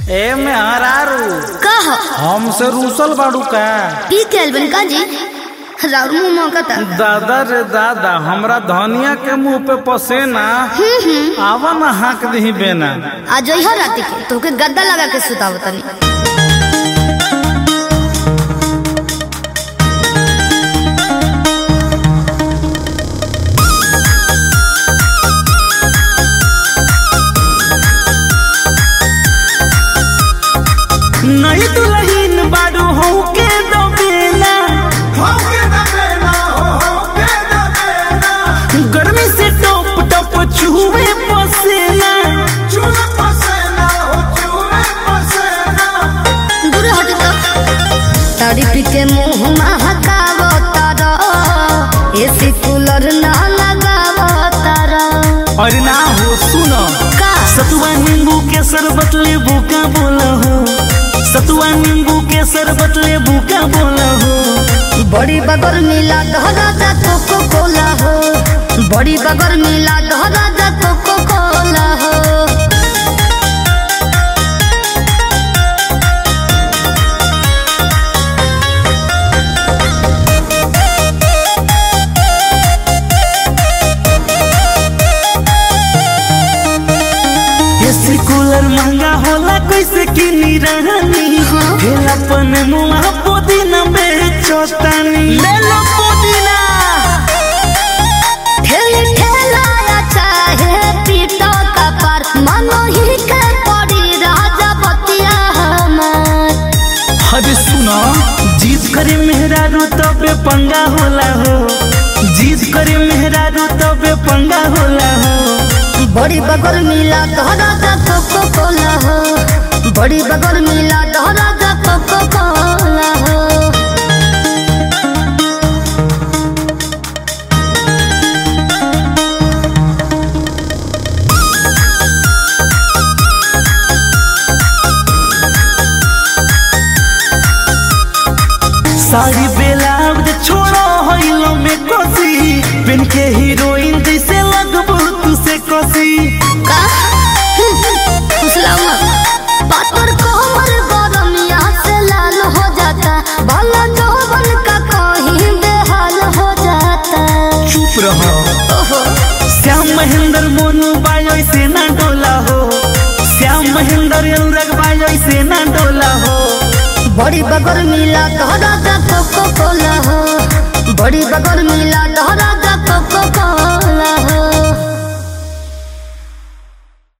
ए में हरारू कह हमसे रूसल बाड़ू का पी के आइल बनी का जी राउर मुंह महकता दादा रे दादा हमरा धनिया के मुंह पे पसेना आवा ना हाक दही बेना आ जइह राती के तोके गद्दा लगा के सुताव तनी नहीं दुल्हन बाड़ू हो के दो बेना गर्मी से टप टप छुए पसेना दूर हट तो तारी पी के मुंह महकाव तारा एसी कूलर ना लगाव तारा और ना हो सुनो का सतुआ नींबू के शरबत ले भूखा बोला हो सतुआ नींबू के शरबत ले भूखा बोला हो बड़ी बगर मिला धरा जा कोको कोला हो बड़ी बगर मिला धरा जा कोको कोला हो एसी कूलर महंगा होला कैसे किनी रहनी हेला पन मुआ पुदीना बेचतानी ले लो पुदीना ठेली ठेलाया चाहे पीटो कपर मनो ही के पड़ी राजा बतिया हमार अरे सुनो जीत करे मेहरारू तबे पंगा होला हो जीत करे मेहरारू तबे पंगा होला हो बड़ी बगर मिला धरा जा कोको कोला हो बड़ी बगर मिला धरा जा कोको कोला हो सारी बेलाउज छोड़ो हइलो में कोसी पेन के हीरोइन जैसे लगबो तू से कोसी का फुसलावा पातर कोमर गरमिया से लाल हो जाता भला जौवन का कहीं बेहाल हो जाता चुप रहो ओहो श्याम महेंद्र मोनू बायो से ना डोला हो श्याम महेंद्र अनुराग बायो से ना डोला हो बड़ी बगर मिला धरा जा कोको कोला हो बड़ी बगर मिला धरा जा कोको कोला हो